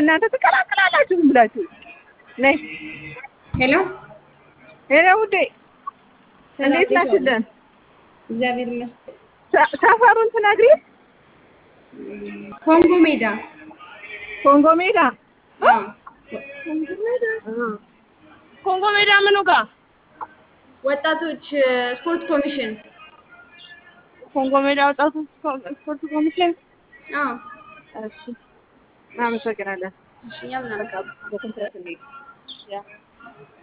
እናንተ ትቀላቅላላችሁ ዝም ብላችሁ። ነይ ሄሎ ሄሎ ውዴ እንዴት ናችልን? እግዚአብሔር ይመስገን። ሰ- ሰፈሩን ትነግሪ? ኮንጎ ሜዳ ኮንጎ ሜዳ አዎ ኮንጎ ሜዳ ምኑ ጋር? ወጣቶች ስፖርት ኮሚሽን ኮንጎ ሜዳ ወጣቶች ስፖርት ኮሚሽን። አዎ እሺ እናመሰግናለን። እሺ እኛም እናመሰግናለን። በኮንትራት እንሂድ። ያ